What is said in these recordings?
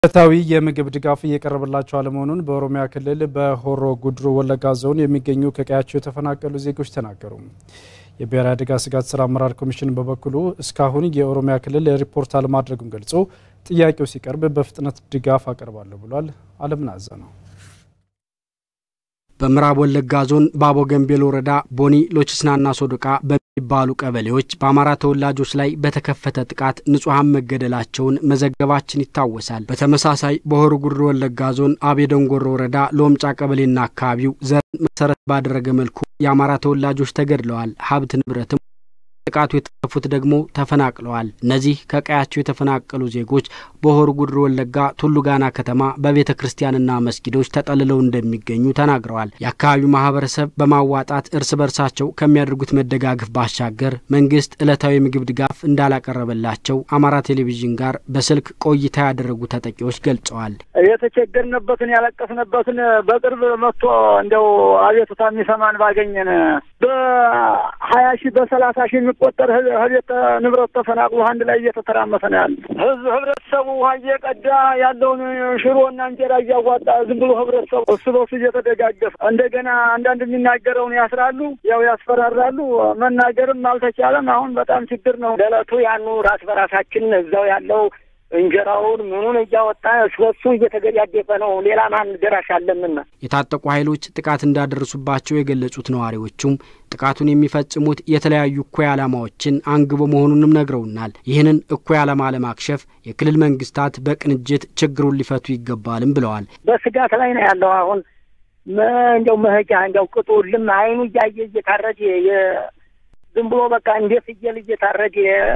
ዕለታዊ የምግብ ድጋፍ እየቀረበላቸው አለመሆኑን በኦሮሚያ ክልል በሆሮ ጉድሩ ወለጋ ዞን የሚገኙ ከቀያቸው የተፈናቀሉ ዜጎች ተናገሩ። የብሔራዊ አደጋ ስጋት ስራ አመራር ኮሚሽን በበኩሉ እስካሁን የኦሮሚያ ክልል ሪፖርት አለማድረጉን ገልጾ ጥያቄው ሲቀርብ በፍጥነት ድጋፍ አቀርባለሁ ብሏል። አለምናዘ ነው። በምዕራብ ወለጋ ዞን ባቦ ገንቤል ወረዳ ቦኒ ሎችስናና ሶዶቃ በሚባሉ ቀበሌዎች በአማራ ተወላጆች ላይ በተከፈተ ጥቃት ንጹሐን መገደላቸውን መዘገባችን ይታወሳል። በተመሳሳይ በሆሮ ጉዱሩ ወለጋ ዞን አቤ ደንጎሮ ወረዳ ሎምጫ ቀበሌና አካባቢው ዘርን መሰረት ባደረገ መልኩ የአማራ ተወላጆች ተገድለዋል። ሀብት ንብረትም ጥቃቱ የተረፉት ደግሞ ተፈናቅለዋል። እነዚህ ከቀያቸው የተፈናቀሉ ዜጎች በሆሮ ጉዱሩ ወለጋ ቱሉ ጋና ከተማ በቤተ ክርስቲያንና መስጊዶች ተጠልለው እንደሚገኙ ተናግረዋል። የአካባቢው ማህበረሰብ በማዋጣት እርስ በርሳቸው ከሚያደርጉት መደጋገፍ ባሻገር መንግስት ዕለታዊ ምግብ ድጋፍ እንዳላቀረበላቸው አማራ ቴሌቪዥን ጋር በስልክ ቆይታ ያደረጉ ተጠቂዎች ገልጸዋል። የተቸገርንበትን ያለቀስንበትን በቅርብ መጥቶ እንደው አቤቱታ የሚሰማን ባገኘን በሀያ ሺህ በሰላሳ ሺህ የሚቆጠር ህቤት ንብረት ተፈናቅሎ አንድ ላይ እየተተራመሰ ነው ያለ ህዝብ ህብረተሰቡ ውሃ እየቀዳ ያለውን ሽሮና እንጀራ እያዋጣ ዝም ብሎ ህብረተሰቡ እሱ በሱ እየተደጋገፈ እንደገና አንዳንድ የሚናገረውን ያስራሉ፣ ያው ያስፈራራሉ። መናገርም አልተቻለም። አሁን በጣም ችግር ነው። ለዕለቱ ያኑ ራስ በራሳችን እዛው ያለው እንጀራውን ምኑን እያወጣ እስበሱ እየተገዳደፈ ነው። ሌላ ማን ደራሽ አለምና የታጠቁ ኃይሎች ጥቃት እንዳደረሱባቸው የገለጹት ነዋሪዎቹም ጥቃቱን የሚፈጽሙት የተለያዩ እኩይ ዓላማዎችን አንግቦ መሆኑንም ነግረውናል። ይህንን እኩይ ዓላማ ለማክሸፍ የክልል መንግስታት በቅንጅት ችግሩን ሊፈቱ ይገባልም ብለዋል። በስጋት ላይ ነው ያለው አሁን እንዲያው መሄጃ እንዲያው ቅጡ ልም አይኑ እያየ እየታረደ ዝም ብሎ በቃ እንደ ፍየል እየታረደ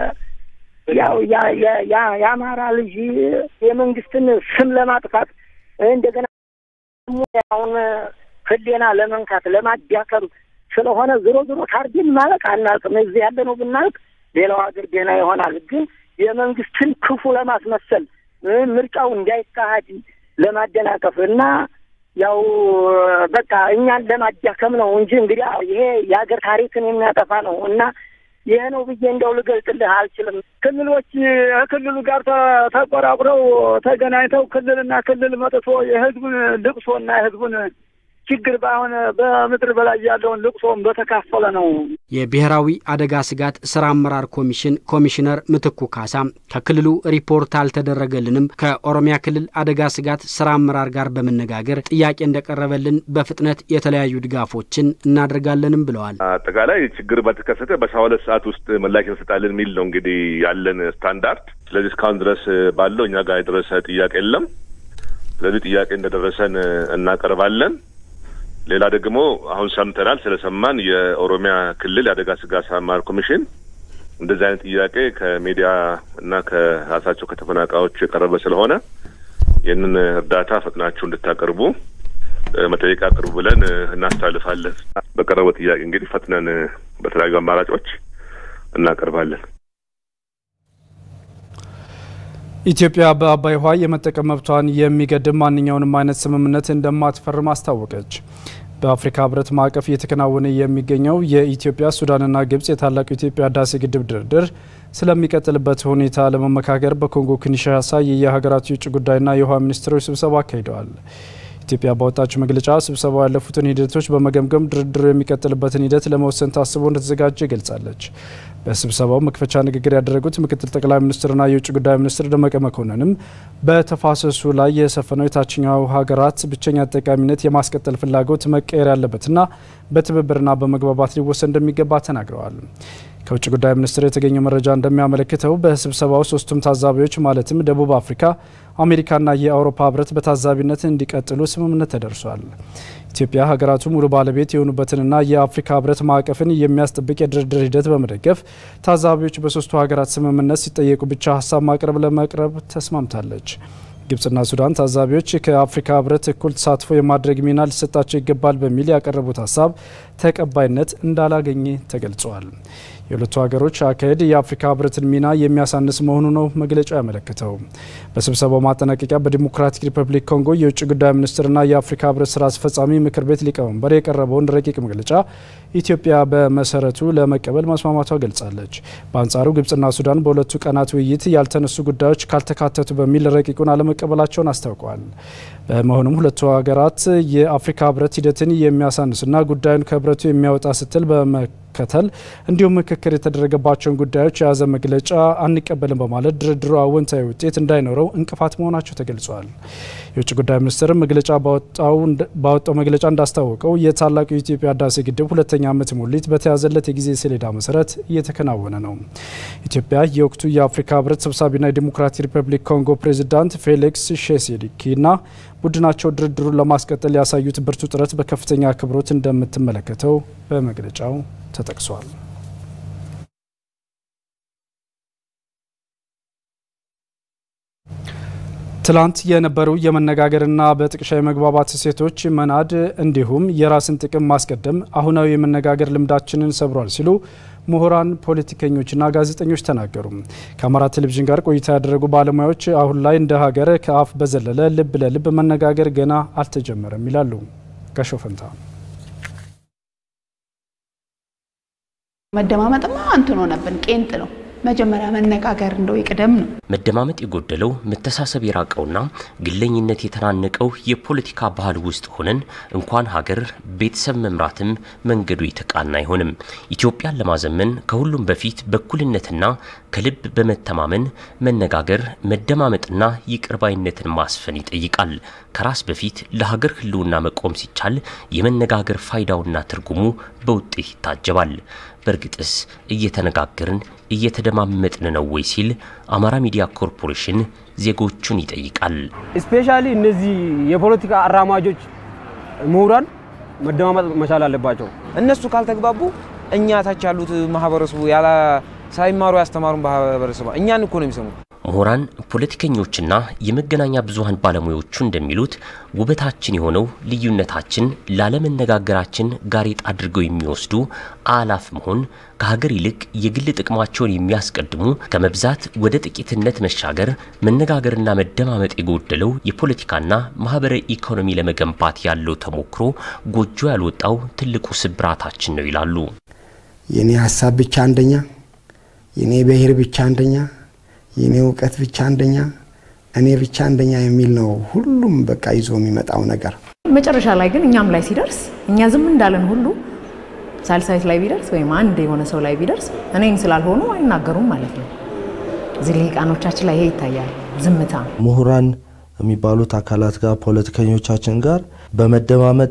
ያው የአማራ ልጅ የመንግስትን ስም ለማጥፋት እንደገና አሁን ህሌና ለመንካት ለማዳከም ስለሆነ ዞሮ ዞሮ ታርጌን ማለቅ አናልቅም። እዚህ ያለ ነው ብናልቅ ሌላው ሀገር ደህና ይሆናል። ግን የመንግስትን ክፉ ለማስመሰል ምርጫው እንዳይካሄድ ለማደናቀፍ እና ያው በቃ እኛን ለማዳከም ነው እንጂ እንግዲህ ይሄ የሀገር ታሪክን የሚያጠፋ ነው እና ይሄ ነው ብዬ እንደው ልገልጽልህ አልችልም። ክልሎች ከክልሉ ጋር ተቆራቁረው ተገናኝተው ክልልና ክልል መጥቶ የህዝቡን ልቅሶና የህዝቡን ችግር በአሁን በምድር በላይ ያለውን ልቅሶን በተካፈለ ነው። የብሔራዊ አደጋ ስጋት ስራ አመራር ኮሚሽን ኮሚሽነር ምትኩ ካሳ ከክልሉ ሪፖርት አልተደረገልንም፣ ከኦሮሚያ ክልል አደጋ ስጋት ስራ አመራር ጋር በመነጋገር ጥያቄ እንደቀረበልን በፍጥነት የተለያዩ ድጋፎችን እናደርጋለንም ብለዋል። አጠቃላይ ችግር በተከሰተ በሰባ ሁለት ሰዓት ውስጥ ምላሽ እንሰጣለን የሚል ነው እንግዲህ ያለን ስታንዳርድ። ስለዚህ እስካሁን ድረስ ባለው እኛ ጋር የደረሰ ጥያቄ የለም። ስለዚህ ጥያቄ እንደደረሰን እናቀርባለን። ሌላ ደግሞ አሁን ሰምተናል። ስለሰማን የኦሮሚያ ክልል የአደጋ ስጋት ስራ አመራር ኮሚሽን እንደዚህ አይነት ጥያቄ ከሚዲያ እና ከራሳቸው ከተፈናቃዮች የቀረበ ስለሆነ ይህንን እርዳታ ፈጥናችሁ እንድታቀርቡ መጠየቅ አቅርቡ ብለን እናስተላልፋለን። በቀረበው ጥያቄ እንግዲህ ፈጥነን በተለያዩ አማራጮች እናቀርባለን። ኢትዮጵያ በአባይ ውሃ የመጠቀም መብቷን የሚገድብ ማንኛውንም አይነት ስምምነት እንደማትፈርም አስታወቀች። በአፍሪካ ሕብረት ማዕቀፍ እየተከናወነ የሚገኘው የኢትዮጵያ ሱዳንና ግብጽ የታላቁ ኢትዮጵያ ህዳሴ ግድብ ድርድር ስለሚቀጥልበት ሁኔታ ለመመካከር በኮንጎ ኪንሻሳ የየሀገራቱ የውጭ ጉዳይና የውሃ ሚኒስትሮች ስብሰባ አካሂደዋል። ኢትዮጵያ ባወጣችው መግለጫ ስብሰባው ያለፉትን ሂደቶች በመገምገም ድርድሩ የሚቀጥልበትን ሂደት ለመወሰን ታስቦ እንደተዘጋጀ ገልጻለች። በስብሰባው መክፈቻ ንግግር ያደረጉት ምክትል ጠቅላይ ሚኒስትርና የውጭ ጉዳይ ሚኒስትር ደመቀ መኮንንም በተፋሰሱ ላይ የሰፈነው የታችኛው ሀገራት ብቸኛ ተጠቃሚነት የማስቀጠል ፍላጎት መቀየር ያለበትና በትብብርና በመግባባት ሊወሰን እንደሚገባ ተናግረዋል። ከውጭ ጉዳይ ሚኒስቴር የተገኘው መረጃ እንደሚያመለክተው በስብሰባው ሶስቱም ታዛቢዎች ማለትም ደቡብ አፍሪካ፣ አሜሪካና የአውሮፓ ህብረት በታዛቢነት እንዲቀጥሉ ስምምነት ተደርሷል። ኢትዮጵያ ሀገራቱ ሙሉ ባለቤት የሆኑበትንና የአፍሪካ ህብረት ማዕቀፍን የሚያስጠብቅ የድርድር ሂደት በመደገፍ ታዛቢዎች በሶስቱ ሀገራት ስምምነት ሲጠየቁ ብቻ ሀሳብ ማቅረብ ለመቅረብ ተስማምታለች። ግብጽና ሱዳን ታዛቢዎች ከአፍሪካ ህብረት እኩል ተሳትፎ የማድረግ ሚና ሊሰጣቸው ይገባል በሚል ያቀረቡት ሀሳብ ተቀባይነት እንዳላገኘ ተገልጿል። የሁለቱ ሀገሮች አካሄድ የአፍሪካ ህብረትን ሚና የሚያሳንስ መሆኑ ነው መግለጫው ያመለክተው። በስብሰባው ማጠናቀቂያ በዲሞክራቲክ ሪፐብሊክ ኮንጎ የውጭ ጉዳይ ሚኒስትርና የአፍሪካ ህብረት ስራ አስፈጻሚ ምክር ቤት ሊቀመንበር የቀረበውን ረቂቅ መግለጫ ኢትዮጵያ በመሰረቱ ለመቀበል መስማማቷ ገልጻለች። በአንጻሩ ግብጽና ሱዳን በሁለቱ ቀናት ውይይት ያልተነሱ ጉዳዮች ካልተካተቱ በሚል ረቂቁን አለመቀበላቸውን አስታውቀዋል። በመሆኑም ሁለቱ ሀገራት የአፍሪካ ህብረት ሂደትን የሚያሳንስና ጉዳዩን ከህብረቱ የሚያወጣ ስትል በመከተል እንዲሁም ምክክር የተደረገባቸውን ጉዳዮች የያዘ መግለጫ አንቀበልም በማለት ድርድሩ አወንታዊ ውጤት እንዳይኖረው እንቅፋት መሆናቸው ተገልጿል። የውጭ ጉዳይ ሚኒስትር መግለጫ ባወጣው መግለጫ እንዳስታወቀው የታላቁ የኢትዮጵያ ህዳሴ ግድብ ሁለተኛ ዓመት ሙሊት በተያዘለት የጊዜ ሰሌዳ መሰረት እየተከናወነ ነው። ኢትዮጵያ የወቅቱ የአፍሪካ ህብረት ሰብሳቢና የዲሞክራቲክ ሪፐብሊክ ኮንጎ ፕሬዚዳንት ፌሊክስ ሼሴዲኪና ቡድናቸው ድርድሩን ለማስቀጠል ያሳዩት ብርቱ ጥረት በከፍተኛ አክብሮት እንደምትመለከተው በመግለጫው ተጠቅሷል። ትላንት የነበሩ የመነጋገርና በጥቅሻ የመግባባት እሴቶች መናድ እንዲሁም የራስን ጥቅም ማስቀደም አሁናዊ የመነጋገር ልምዳችንን ሰብሯል ሲሉ ምሁራን፣ ፖለቲከኞችና ጋዜጠኞች ተናገሩ። ከአማራ ቴሌቪዥን ጋር ቆይታ ያደረጉ ባለሙያዎች አሁን ላይ እንደ ሀገር ከአፍ በዘለለ ልብ ለልብ መነጋገር ገና አልተጀመረም ይላሉ። ጋሻው ፈንታ መደማመጥማ እንትን ሆነብን፣ ቄንጥ ነው። መጀመሪያ መነጋገር እንደው ይቅደም ነው። መደማመጥ የጎደለው መተሳሰብ የራቀውና ግለኝነት የተናነቀው የፖለቲካ ባህል ውስጥ ሆነን እንኳን ሀገር ቤተሰብ መምራትም መንገዱ የተቃና አይሆንም። ኢትዮጵያን ለማዘመን ከሁሉም በፊት በእኩልነትና ከልብ በመተማመን መነጋገር፣ መደማመጥና ይቅርባይነትን ማስፈን ይጠይቃል። ከራስ በፊት ለሀገር ሕልውና መቆም ሲቻል የመነጋገር ፋይዳውና ትርጉሙ በውጤት ይታጀባል። በእርግጥስ እየተነጋገርን እየተደማመጥን ነው ወይ ሲል አማራ ሚዲያ ኮርፖሬሽን ዜጎቹን ይጠይቃል። ስፔሻሊ እነዚህ የፖለቲካ አራማጆች ምሁራን መደማመጥ መቻል አለባቸው። እነሱ ካልተግባቡ እኛ ታች ያሉት ማህበረሰቡ ያላ ሳይማሩ ያስተማሩን ማህበረሰቡ እኛን እኮ ነው የሚሰሙት። ምሁራን፣ ፖለቲከኞችና የመገናኛ ብዙኃን ባለሙያዎቹ እንደሚሉት ውበታችን የሆነው ልዩነታችን ላለመነጋገራችን ጋሬጣ አድርገው የሚወስዱ አላፍ መሆን ከሀገር ይልቅ የግል ጥቅማቸውን የሚያስቀድሙ ከመብዛት ወደ ጥቂትነት መሻገር መነጋገርና መደማመጥ የጎደለው የፖለቲካና ማህበራዊ ኢኮኖሚ ለመገንባት ያለው ተሞክሮ ጎጆ ያልወጣው ትልቁ ስብራታችን ነው ይላሉ። የኔ ሀሳብ ብቻ አንደኛ፣ የኔ ብሔር ብቻ አንደኛ የኔ እውቀት ብቻ አንደኛ እኔ ብቻ አንደኛ የሚል ነው። ሁሉም በቃ ይዞ የሚመጣው ነገር መጨረሻ ላይ ግን እኛም ላይ ሲደርስ እኛ ዝም እንዳለን ሁሉ ሳልሳይት ላይ ቢደርስ ወይም አንድ የሆነ ሰው ላይ ቢደርስ እኔን ስላልሆኑ አይናገሩም ማለት ነው። እዚህ ልሂቃኖቻችን ላይ ይሄ ይታያል። ዝምታ ምሁራን የሚባሉት አካላት ጋር ፖለቲከኞቻችን ጋር በመደማመጥ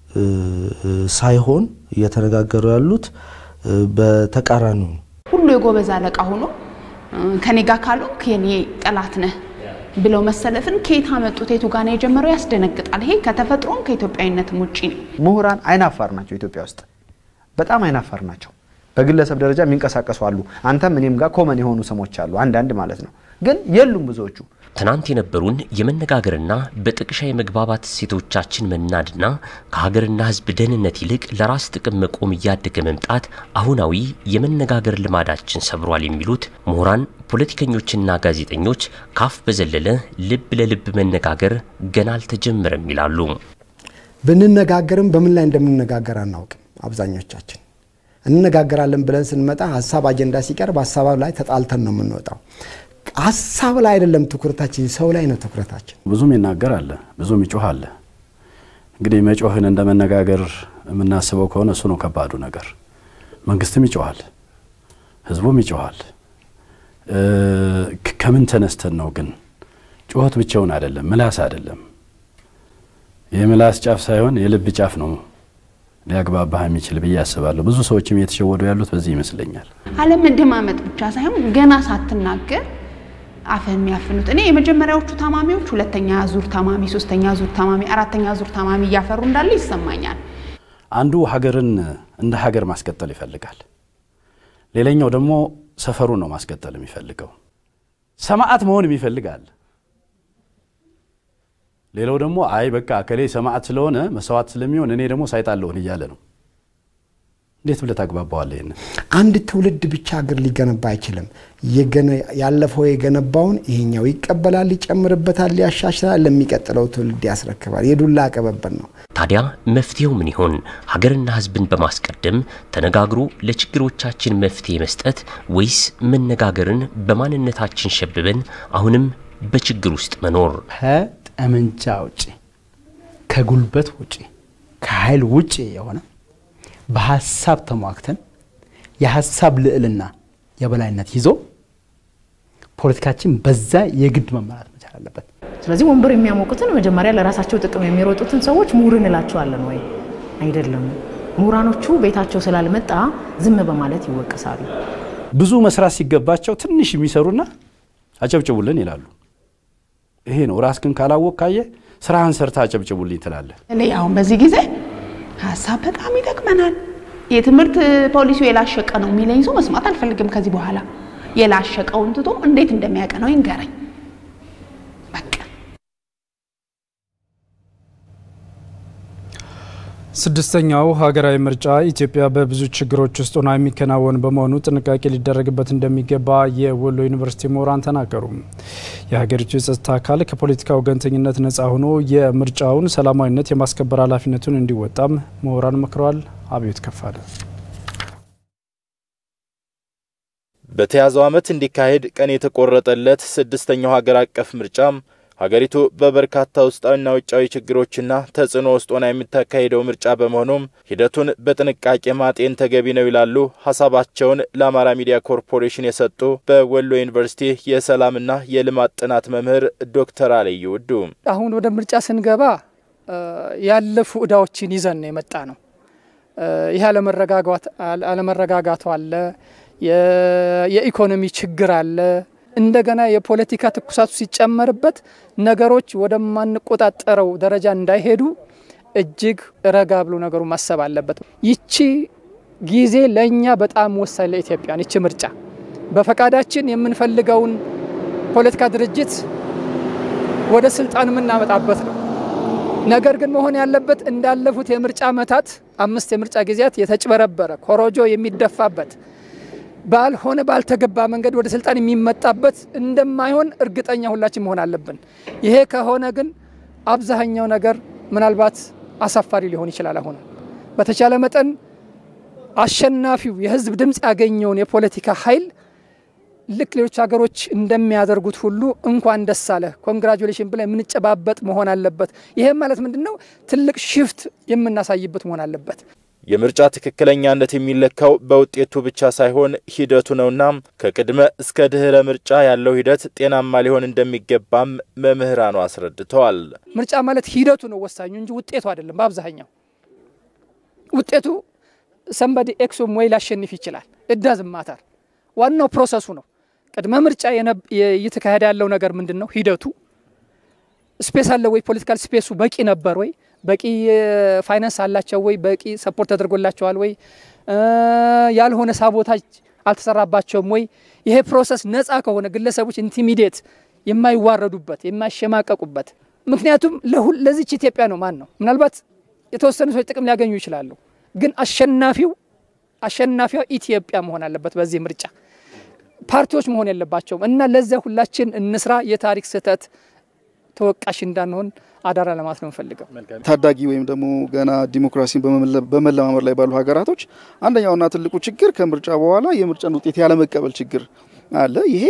ሳይሆን እየተነጋገሩ ያሉት በተቃራኒ ሁሉ የጎበዝ አለቃ ሆኖ ከኔ ጋር ካልሆንክ የኔ ጠላት ነህ ብለው መሰለፍን ከየት አመጡት? የቱ ጋር ነው የጀመረው? ያስደነግጣል። ይሄ ከተፈጥሮም ከኢትዮጵያዊነትም ውጪ ነው። ምሁራን አይናፋር ናቸው። ኢትዮጵያ ውስጥ በጣም አይናፋር ናቸው። በግለሰብ ደረጃ የሚንቀሳቀሱ አሉ። አንተም እኔም ጋር ኮመን የሆኑ ስሞች አሉ፣ አንዳንድ ማለት ነው። ግን የሉም ብዙዎቹ። ትናንት የነበሩን የመነጋገርና በጥቅሻ የመግባባት እሴቶቻችን መናድና ከሀገርና ሕዝብ ደህንነት ይልቅ ለራስ ጥቅም መቆም እያደገ መምጣት አሁናዊ የመነጋገር ልማዳችን ሰብሯል የሚሉት ምሁራን፣ ፖለቲከኞችና ጋዜጠኞች ካፍ በዘለለ ልብ ለልብ መነጋገር ገና አልተጀመረም ይላሉ። ብንነጋገርም በምን ላይ እንደምንነጋገር አናውቅም። አብዛኞቻችን እንነጋገራለን ብለን ስንመጣ ሀሳብ አጀንዳ ሲቀርብ ሀሳብ ላይ ተጣልተን ነው የምንወጣው። ሀሳብ ላይ አይደለም ትኩረታችን፣ ሰው ላይ ነው ትኩረታችን። ብዙም ይናገር አለ፣ ብዙም ይጮህ አለ። እንግዲህ መጮህን እንደ መነጋገር የምናስበው ከሆነ እሱ ነው ከባዱ ነገር። መንግስትም ይጮሃል፣ ህዝቡም ይጮሃል። ከምን ተነስተን ነው ግን? ጩኸት ብቻውን አይደለም፣ ምላስ አይደለም። የምላስ ጫፍ ሳይሆን የልብ ጫፍ ነው ሊያግባባህ የሚችል ብዬ አስባለሁ። ብዙ ሰዎችም እየተሸወዱ ያሉት በዚህ ይመስለኛል። አለመደማመጥ ብቻ ሳይሆን ገና ሳትናገር አፍህ የሚያፍኑት እኔ የመጀመሪያዎቹ ታማሚዎች ሁለተኛ ዙር ታማሚ፣ ሶስተኛ ዙር ታማሚ፣ አራተኛ ዙር ታማሚ እያፈሩ እንዳለ ይሰማኛል። አንዱ ሀገርን እንደ ሀገር ማስቀጠል ይፈልጋል። ሌላኛው ደግሞ ሰፈሩን ነው ማስቀጠል የሚፈልገው። ሰማዕት መሆን ይፈልጋል። ሌላው ደግሞ አይ በቃ እከሌ ሰማዕት ስለሆነ መስዋዕት ስለሚሆን እኔ ደግሞ ሳይጣለሁን እያለ ነው። እንዴት ብለህ ታግባባዋለህ? ይሄንን አንድ ትውልድ ብቻ ሀገር ሊገነባ አይችልም። ያለፈው የገነባውን ይሄኛው ይቀበላል፣ ይጨምርበታል፣ ያሻሽላል፣ ለሚቀጥለው ትውልድ ያስረክባል። የዱላ አቀበበል ነው። ታዲያ መፍትሄው ምን ይሆን? ሀገርና ሕዝብን በማስቀደም ተነጋግሮ ለችግሮቻችን መፍትሄ መስጠት ወይስ መነጋገርን በማንነታችን ሸብበን አሁንም በችግር ውስጥ መኖር? ከጠመንጃ ውጪ ከጉልበት ውጪ ከኃይል ውጪ የሆነ በሀሳብ ተሟግተን የሀሳብ ልዕልና የበላይነት ይዞ ፖለቲካችን በዛ የግድ መመራት መቻል አለበት። ስለዚህ ወንበር የሚያሞቁትን መጀመሪያ ለራሳቸው ጥቅም የሚሮጡትን ሰዎች ምሁር እንላቸዋለን ወይ? አይደለም። ምሁራኖቹ ቤታቸው ስላልመጣ ዝም በማለት ይወቀሳሉ። ብዙ መስራት ሲገባቸው ትንሽ የሚሰሩና አጨብጭቡልን ይላሉ። ይሄ ነው ራስህን ካላወቅ ካየ ስራህን ሰርታ አጨብጭቡልኝ ትላለህ። እኔ አሁን በዚህ ጊዜ ሀሳብ በጣም ይጠቅመናል። የትምህርት ፖሊሲው የላሸቀ ነው የሚለኝ ሰው መስማት አልፈልግም ከዚህ በኋላ። የላሸቀውን ትቶ እንዴት እንደሚያቀነው ይንገረኝ። ስድስተኛው ሀገራዊ ምርጫ ኢትዮጵያ በብዙ ችግሮች ውስጥ ሆና የሚከናወን በመሆኑ ጥንቃቄ ሊደረግበት እንደሚገባ የወሎ ዩኒቨርሲቲ ምሁራን ተናገሩ። የሀገሪቱ የጸጥታ አካል ከፖለቲካ ወገንተኝነት ነጻ ሆኖ የምርጫውን ሰላማዊነት የማስከበር ኃላፊነቱን እንዲወጣም ምሁራን መክረዋል። አብዮት ከፋለ በተያዘው ዓመት እንዲካሄድ ቀን የተቆረጠለት ስድስተኛው ሀገር አቀፍ ምርጫም ሀገሪቱ በበርካታ ውስጣዊና ውጫዊ ችግሮችና ተጽዕኖ ውስጥ ሆና የምታካሄደው ምርጫ በመሆኑም ሂደቱን በጥንቃቄ ማጤን ተገቢ ነው ይላሉ ሀሳባቸውን ለአማራ ሚዲያ ኮርፖሬሽን የሰጡ በወሎ ዩኒቨርሲቲ የሰላምና የልማት ጥናት መምህር ዶክተር አለዩ ውዱ። አሁን ወደ ምርጫ ስንገባ ያለፉ እዳዎችን ይዘን ነው የመጣ ነው። ይህ አለመረጋጋቱ አለ፣ የኢኮኖሚ ችግር አለ እንደገና የፖለቲካ ትኩሳቱ ሲጨመርበት ነገሮች ወደማንቆጣጠረው ደረጃ እንዳይሄዱ እጅግ ረጋ ብሎ ነገሩ ማሰብ አለበት። ይቺ ጊዜ ለእኛ በጣም ወሳኝ ለኢትዮጵያን ይቺ ምርጫ በፈቃዳችን የምንፈልገውን ፖለቲካ ድርጅት ወደ ስልጣን የምናመጣበት ነው። ነገር ግን መሆን ያለበት እንዳለፉት የምርጫ ዓመታት አምስት የምርጫ ጊዜያት የተጭበረበረ ኮሮጆ የሚደፋበት ባልሆነ ባልተገባ መንገድ ወደ ስልጣን የሚመጣበት እንደማይሆን እርግጠኛ ሁላችን መሆን አለብን። ይሄ ከሆነ ግን አብዛኛው ነገር ምናልባት አሳፋሪ ሊሆን ይችላል። አሁን በተቻለ መጠን አሸናፊው የህዝብ ድምፅ ያገኘውን የፖለቲካ ኃይል ልክ ሌሎች ሀገሮች እንደሚያደርጉት ሁሉ እንኳን ደስ አለ ኮንግራጁሌሽን ብለን የምንጨባበጥ መሆን አለበት። ይሄም ማለት ምንድን ነው? ትልቅ ሽፍት የምናሳይበት መሆን አለበት። የምርጫ ትክክለኛነት የሚለካው በውጤቱ ብቻ ሳይሆን ሂደቱ ነውና ከቅድመ እስከ ድህረ ምርጫ ያለው ሂደት ጤናማ ሊሆን እንደሚገባም መምህራኑ አስረድተዋል። ምርጫ ማለት ሂደቱ ነው ወሳኙ እንጂ ውጤቱ አይደለም። በአብዛኛው ውጤቱ ሰንበዲ ኤክሶም ወይ ላሸንፍ ይችላል። እዳዝ ማተር ዋናው ፕሮሰሱ ነው። ቅድመ ምርጫ እየተካሄደ ያለው ነገር ምንድን ነው? ሂደቱ ስፔስ አለ ወይ? ፖለቲካል ስፔሱ በቂ ነበር ወይ? በቂ ፋይናንስ አላቸው ወይ? በቂ ሰፖርት ተደርጎላቸዋል ወይ? ያልሆነ ሳቦታጅ አልተሰራባቸውም ወይ? ይሄ ፕሮሰስ ነፃ ከሆነ ግለሰቦች ኢንቲሚዴት የማይዋረዱበት የማይሸማቀቁበት ምክንያቱም ለዚች ኢትዮጵያ ነው ማን ነው ምናልባት የተወሰኑ ሰዎች ጥቅም ሊያገኙ ይችላሉ፣ ግን አሸናፊው አሸናፊዋ ኢትዮጵያ መሆን አለበት። በዚህ ምርጫ ፓርቲዎች መሆን የለባቸውም እና ለዚያ ሁላችን እንስራ። የታሪክ ስህተት ተወቃሽ እንዳንሆን አደራ ለማለት ነው የምፈልገው። ታዳጊ ወይም ደግሞ ገና ዲሞክራሲን በመለማመድ ላይ ባሉ ሀገራቶች አንደኛውና ትልቁ ችግር ከምርጫ በኋላ የምርጫን ውጤት ያለመቀበል ችግር አለ። ይሄ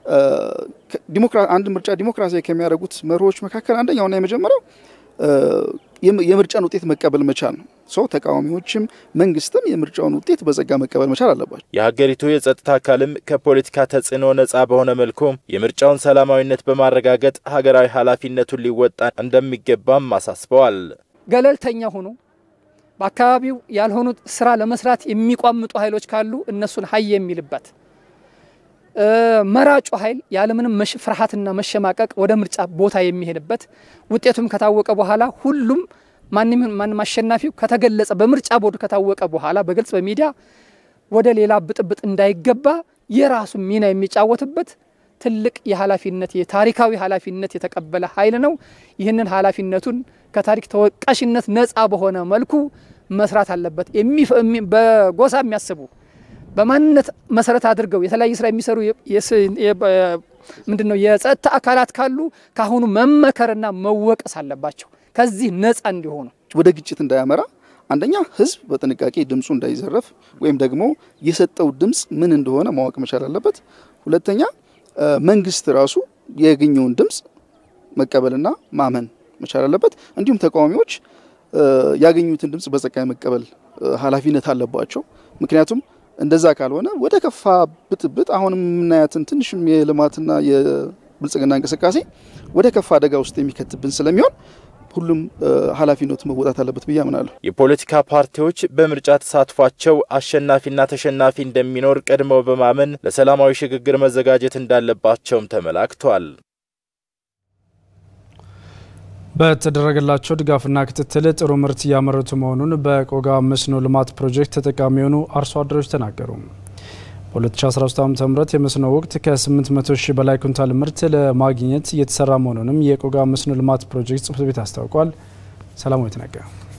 አንድ ምርጫ ዲሞክራሲያዊ ከሚያደርጉት መርሆች መካከል አንደኛውና የመጀመሪያው የምርጫን ውጤት መቀበል መቻል ነው። ሰው ተቃዋሚዎችም መንግስትም የምርጫውን ውጤት በጸጋ መቀበል መቻል አለባቸው። የሀገሪቱ የጸጥታ አካልም ከፖለቲካ ተጽዕኖ ነጻ በሆነ መልኩ የምርጫውን ሰላማዊነት በማረጋገጥ ሀገራዊ ኃላፊነቱን ሊወጣ እንደሚገባም አሳስበዋል። ገለልተኛ ሆኖ በአካባቢው ያልሆኑ ስራ ለመስራት የሚቋምጡ ኃይሎች ካሉ እነሱን ሀይ የሚልበት መራጩ ኃይል ያለምንም ፍርሃትና መሸማቀቅ ወደ ምርጫ ቦታ የሚሄድበት ውጤቱም ከታወቀ በኋላ ሁሉም ማንም አሸናፊው ከተገለጸ በምርጫ ቦርድ ከታወቀ በኋላ በግልጽ በሚዲያ ወደ ሌላ ብጥብጥ እንዳይገባ የራሱ ሚና የሚጫወትበት ትልቅ የኃላፊነት የታሪካዊ ኃላፊነት የተቀበለ ኃይል ነው። ይህንን ኃላፊነቱን ከታሪክ ተወቃሽነት ነፃ በሆነ መልኩ መስራት አለበት። በጎሳ የሚያስቡ በማንነት መሰረት አድርገው የተለያየ ስራ የሚሰሩ ምንድን ነው የጸጥታ አካላት ካሉ ካሁኑ መመከርና መወቀስ አለባቸው። ከዚህ ነፃ እንዲሆኑ ወደ ግጭት እንዳያመራ አንደኛ ህዝብ በጥንቃቄ ድምፁ እንዳይዘረፍ ወይም ደግሞ የሰጠው ድምፅ ምን እንደሆነ ማወቅ መቻል አለበት። ሁለተኛ መንግስት ራሱ ያገኘውን ድምፅ መቀበልና ማመን መቻል አለበት። እንዲሁም ተቃዋሚዎች ያገኙትን ድምፅ በጸጋ መቀበል ኃላፊነት አለባቸው። ምክንያቱም እንደዛ ካልሆነ ወደ ከፋ ብጥብጥ አሁንም የምናያትን ትንሽም የልማትና የብልጽግና እንቅስቃሴ ወደ ከፋ አደጋ ውስጥ የሚከትብን ስለሚሆን ሁሉም ኃላፊነቱ መወጣት አለበት ብዬ አምናለሁ። የፖለቲካ ፓርቲዎች በምርጫ ተሳትፏቸው አሸናፊና ተሸናፊ እንደሚኖር ቀድመው በማመን ለሰላማዊ ሽግግር መዘጋጀት እንዳለባቸውም ተመላክቷል። በተደረገላቸው ድጋፍና ክትትል ጥሩ ምርት እያመረቱ መሆኑን በቆጋ መስኖ ልማት ፕሮጀክት ተጠቃሚ የሆኑ አርሶ አደሮች ተናገሩ። በ2013 ዓ ም የመስኖ ወቅት ከ800 ሺህ በላይ ኩንታል ምርት ለማግኘት እየተሰራ መሆኑንም የቆጋ መስኖ ልማት ፕሮጀክት ጽሕፈት ቤት አስታውቋል። ሰላማዊት ነጋ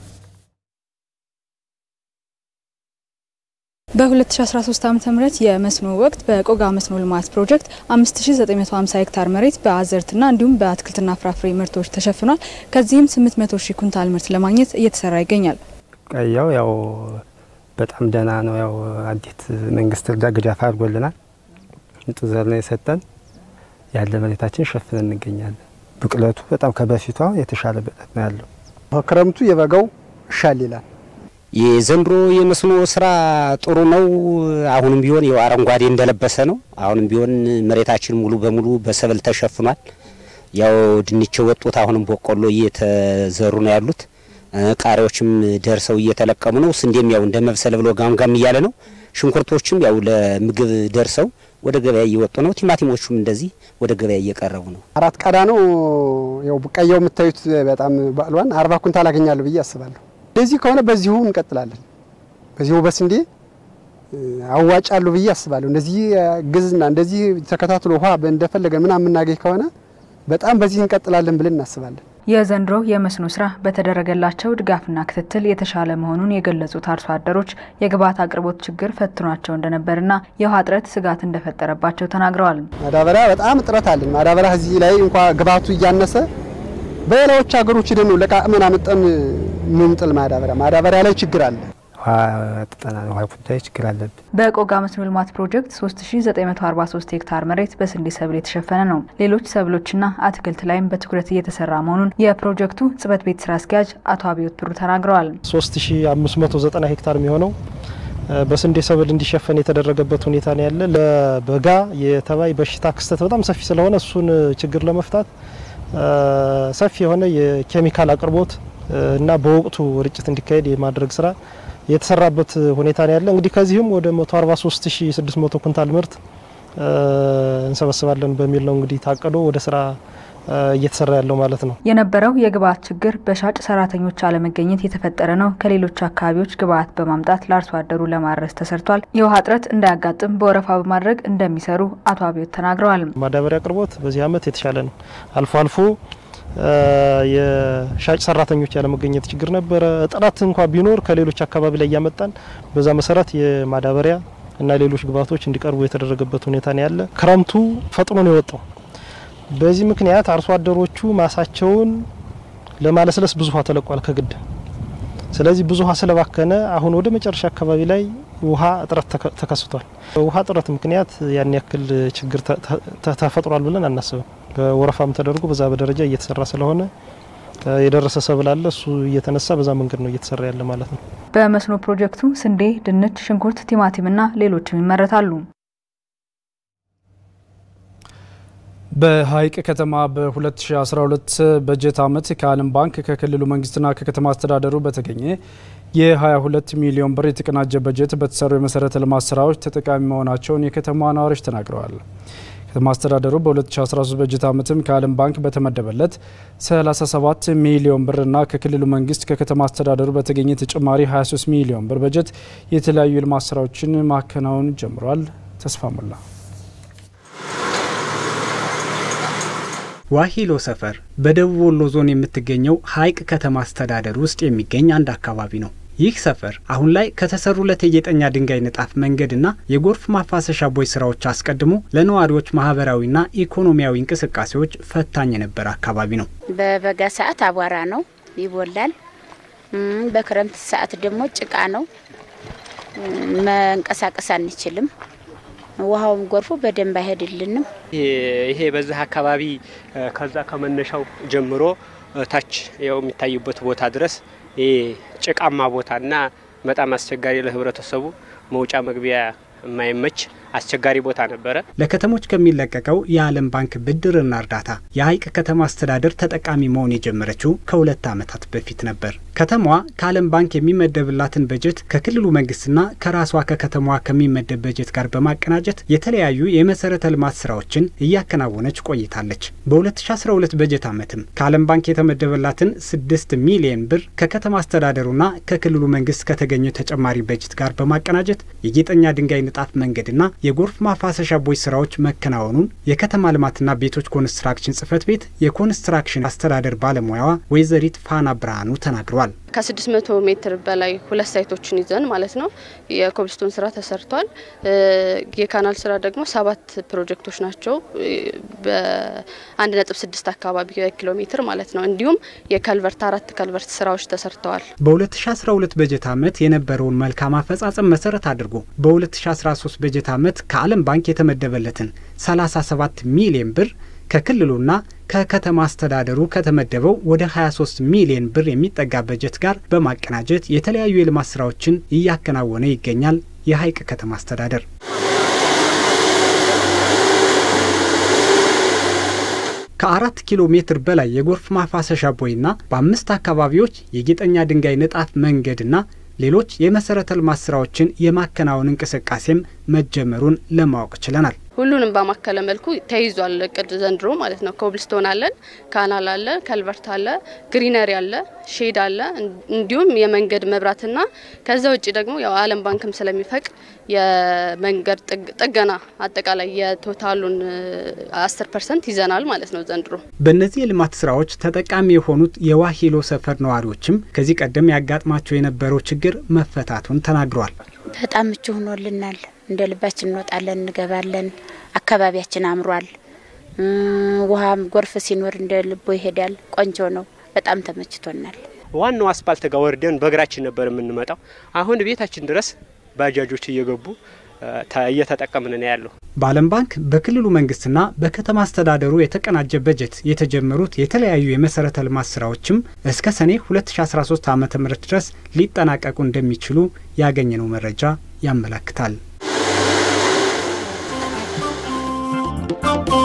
በ2013 ዓ ም የመስኖ ወቅት በቆጋ መስኖ ልማት ፕሮጀክት 5950 ሄክታር መሬት በአዝርዕትና እንዲሁም በአትክልትና ፍራፍሬ ምርቶች ተሸፍኗል። ከዚህም 800 ሺህ ኩንታል ምርት ለማግኘት እየተሰራ ይገኛል። ቀያው ያው በጣም ደህና ነው። ያው አዲት መንግስት እርዳ ድጋፍ አድርጎልናል። ንጹህ ዘር ነው የሰጠን። ያለ መሬታችን ሸፍነን እንገኛለን። ብቅለቱ በጣም ከበፊቷ የተሻለ ብቅለት ነው ያለው። ክረምቱ የበጋው ይሻል ይላል። የዘንድሮ የመስኖ ስራ ጥሩ ነው። አሁንም ቢሆን ያው አረንጓዴ እንደለበሰ ነው። አሁንም ቢሆን መሬታችን ሙሉ በሙሉ በሰብል ተሸፍኗል። ያው ድንች ወጡት፣ አሁንም በቆሎ እየተዘሩ ነው ያሉት። ቃሪያዎችም ደርሰው እየተለቀሙ ነው። ስንዴም ያው እንደ መብሰል ብሎ ጋምጋም እያለ ነው። ሽንኩርቶችም ያው ለምግብ ደርሰው ወደ ገበያ እየወጡ ነው። ቲማቲሞቹም እንደዚህ ወደ ገበያ እየቀረቡ ነው። አራት ቀዳ ነው ያው ቀያው የምታዩት በጣም ባሏን አርባ ኩንታል አገኛለሁ ብዬ አስባለሁ። እንደዚህ ከሆነ በዚሁ እንቀጥላለን። በዚሁ በስንዴ አዋጫለሁ ብዬ አስባለሁ። እንደዚህ ግዝና እንደዚህ ተከታትሎ ውሃ እንደፈለገ ምናምን የምናገኝ ከሆነ በጣም በዚህ እንቀጥላለን ብለን እናስባለን። የዘንድሮ የመስኖ ስራ በተደረገላቸው ድጋፍና ክትትል የተሻለ መሆኑን የገለጹት አርሶ አደሮች የግብዓት አቅርቦት ችግር ፈትኗቸው እንደነበርና የውሃ እጥረት ስጋት እንደፈጠረባቸው ተናግረዋል። ማዳበሪያ በጣም እጥረት አለን። ማዳበሪያ እዚህ ላይ እንኳ ግብዓቱ እያነሰ በሌላዎች ሀገሮች ደግሞ ለቃቅመን አመጠን ምንጥል ማዳበሪያ ማዳበሪያ ላይ ችግር አለ። ጥጠና ውሃ ጉዳይ ችግር አለብን። በቆጋ መስኖ ልማት ፕሮጀክት 3943 ሄክታር መሬት በስንዴ ሰብል የተሸፈነ ነው። ሌሎች ሰብሎችና አትክልት ላይም በትኩረት እየተሰራ መሆኑን የፕሮጀክቱ ጽሕፈት ቤት ስራ አስኪያጅ አቶ አብዮት ብሩ ተናግረዋል። 3590 ሄክታር የሚሆነው በስንዴ ሰብል እንዲሸፈን የተደረገበት ሁኔታ ነው ያለ። ለበጋ የተባይ በሽታ ክስተት በጣም ሰፊ ስለሆነ እሱን ችግር ለመፍታት ሰፊ የሆነ የኬሚካል አቅርቦት እና በወቅቱ ርጭት እንዲካሄድ የማድረግ ስራ የተሰራበት ሁኔታ ነው ያለ። እንግዲህ ከዚህም ወደ 143600 ኩንታል ምርት እንሰበስባለን በሚል ነው እንግዲህ ታቅዶ ወደ ስራ እየተሰራ ያለው ማለት ነው። የነበረው የግብዓት ችግር በሻጭ ሰራተኞች አለመገኘት የተፈጠረ ነው። ከሌሎች አካባቢዎች ግብዓት በማምጣት ለአርሶ አደሩ ለማድረስ ተሰርቷል። የውሃ እጥረት እንዳያጋጥም በወረፋ በማድረግ እንደሚሰሩ አቶ አብዮት ተናግረዋል። ማዳበሪያ አቅርቦት በዚህ አመት የተሻለ ነው። አልፎ አልፎ የሻጭ ሰራተኞች ያለመገኘት ችግር ነበረ። እጥረት እንኳ ቢኖር ከሌሎች አካባቢ ላይ እያመጣን በዛ መሰረት የማዳበሪያ እና ሌሎች ግብዓቶች እንዲቀርቡ የተደረገበት ሁኔታ ነው ያለ። ክረምቱ ፈጥኖ ነው የወጣው። በዚህ ምክንያት አርሶ አደሮቹ ማሳቸውን ለማለስለስ ብዙ ውሃ ተለቋል ከግድ። ስለዚህ ብዙ ውሃ ስለባከነ አሁን ወደ መጨረሻ አካባቢ ላይ ውሃ እጥረት ተከስቷል። በውሃ እጥረት ምክንያት ያን ያክል ችግር ተፈጥሯል ብለን አናስብም። በወረፋም ተደርጎ በዛ በደረጃ እየተሰራ ስለሆነ የደረሰ ሰብል አለ። እሱ እየተነሳ በዛ መንገድ ነው እየተሰራ ያለ ማለት ነው። በመስኖ ፕሮጀክቱ ስንዴ፣ ድንች፣ ሽንኩርት፣ ቲማቲምና ሌሎችም ይመረታሉ። በሀይቅ ከተማ በ2012 በጀት ዓመት ከዓለም ባንክ ከክልሉ መንግስትና ከከተማ አስተዳደሩ በተገኘ የ22 ሚሊዮን ብር የተቀናጀ በጀት በተሰሩ የመሰረተ ልማት ስራዎች ተጠቃሚ መሆናቸውን የከተማ ነዋሪዎች ተናግረዋል። ከተማ አስተዳደሩ በ2013 በጀት ዓመትም ከዓለም ባንክ በተመደበለት 37 ሚሊዮን ብርና ከክልሉ መንግስት ከከተማ አስተዳደሩ በተገኘ ተጨማሪ 23 ሚሊዮን ብር በጀት የተለያዩ የልማት ስራዎችን ማከናወን ጀምሯል። ተስፋ ሞላ ዋሂሎ ሰፈር በደቡብ ወሎ ዞን የምትገኘው ሀይቅ ከተማ አስተዳደር ውስጥ የሚገኝ አንድ አካባቢ ነው። ይህ ሰፈር አሁን ላይ ከተሰሩለት የጌጠኛ ድንጋይ ንጣፍ መንገድና የጎርፍ ማፋሰሻ ቦይ ስራዎች አስቀድሞ ለነዋሪዎች ማህበራዊና ኢኮኖሚያዊ እንቅስቃሴዎች ፈታኝ የነበረ አካባቢ ነው። በበጋ ሰዓት አቧራ ነው፣ ይቦላል። በክረምት ሰዓት ደግሞ ጭቃ ነው፣ መንቀሳቀስ አንችልም። ውሃውም ጎርፉ በደንብ አይሄድልንም። ይሄ በዚህ አካባቢ ከዛ ከመነሻው ጀምሮ ታች ያው የሚታዩበት ቦታ ድረስ ይሄ ጭቃማ ቦታና በጣም አስቸጋሪ ለህብረተሰቡ መውጫ መግቢያ የማይመች አስቸጋሪ ቦታ ነበረ። ለከተሞች ከሚለቀቀው የዓለም ባንክ ብድርና እርዳታ የሀይቅ ከተማ አስተዳደር ተጠቃሚ መሆን የጀመረችው ከሁለት ዓመታት በፊት ነበር። ከተማዋ ከዓለም ባንክ የሚመደብላትን በጀት ከክልሉ መንግስትና ከራሷ ከከተማዋ ከሚመደብ በጀት ጋር በማቀናጀት የተለያዩ የመሰረተ ልማት ስራዎችን እያከናወነች ቆይታለች። በ2012 በጀት ዓመትም ከዓለም ባንክ የተመደበላትን 6 ሚሊየን ብር ከከተማ አስተዳደሩና ከክልሉ መንግስት ከተገኘው ተጨማሪ በጀት ጋር በማቀናጀት የጌጠኛ ድንጋይ ንጣፍ መንገድና የጎርፍ ማፋሰሻ ቦይ ስራዎች መከናወኑን የከተማ ልማትና ቤቶች ኮንስትራክሽን ጽህፈት ቤት የኮንስትራክሽን አስተዳደር ባለሙያዋ ወይዘሪት ፋና ብርሃኑ ተናግረዋል። ከ600 ሜትር በላይ ሁለት ሳይቶችን ይዘን ማለት ነው የኮብልስቶን ስራ ተሰርቷል። የካናል ስራ ደግሞ ሰባት ፕሮጀክቶች ናቸው በአንድ ነጥብ ስድስት አካባቢ ኪሎ ሜትር ማለት ነው። እንዲሁም የከልቨርት አራት ከልቨርት ስራዎች ተሰርተዋል። በ2012 በጀት ዓመት የነበረውን መልካም አፈጻጸም መሰረት አድርጎ በ2013 በጀት ዓመት ከዓለም ባንክ የተመደበለትን 37 ሚሊዮን ብር ከክልሉና ከከተማ አስተዳደሩ ከተመደበው ወደ 23 ሚሊዮን ብር የሚጠጋ በጀት ጋር በማቀናጀት የተለያዩ የልማት ስራዎችን እያከናወነ ይገኛል። የሀይቅ ከተማ አስተዳደር ከአራት ኪሎ ሜትር በላይ የጎርፍ ማፋሰሻ ቦይና በአምስት አካባቢዎች የጌጠኛ ድንጋይ ንጣፍ መንገድና ሌሎች የመሰረተ ልማት ስራዎችን የማከናወን እንቅስቃሴም መጀመሩን ለማወቅ ችለናል። ሁሉንም ባማከለ መልኩ ተይዟል እቅድ ዘንድሮ ማለት ነው። ኮብልስቶን አለን፣ ካናል አለ፣ ከልቨርት አለ፣ ግሪነሪ አለ፣ ሼድ አለ፣ እንዲሁም የመንገድ መብራትና ከዛ ውጭ ደግሞ ያው ዓለም ባንክም ስለሚፈቅ የመንገድ ጥገና አጠቃላይ የቶታሉን አስር ፐርሰንት ይዘናል ማለት ነው ዘንድሮ። በእነዚህ የልማት ስራዎች ተጠቃሚ የሆኑት የዋሂሎ ሰፈር ነዋሪዎችም ከዚህ ቀደም ያጋጥማቸው የነበረው ችግር መፈታቱን ተናግረዋል። በጣም ምቹ ሆኖልናል። እንደ ልባችን እንወጣለን፣ እንገባለን። አካባቢያችን አምሯል። ውሃም ጎርፍ ሲኖር እንደ ልቦ ይሄዳል። ቆንጆ ነው። በጣም ተመችቶናል። ዋናው አስፓልት ጋር ወርደን በእግራችን ነበር የምንመጣው። አሁን ቤታችን ድረስ ባጃጆች እየገቡ እየተጠቀምን ነው ያለው። በዓለም ባንክ በክልሉ መንግስትና በከተማ አስተዳደሩ የተቀናጀ በጀት የተጀመሩት የተለያዩ የመሰረተ ልማት ስራዎችም እስከ ሰኔ 2013 ዓ ም ድረስ ሊጠናቀቁ እንደሚችሉ ያገኘነው መረጃ ያመለክታል።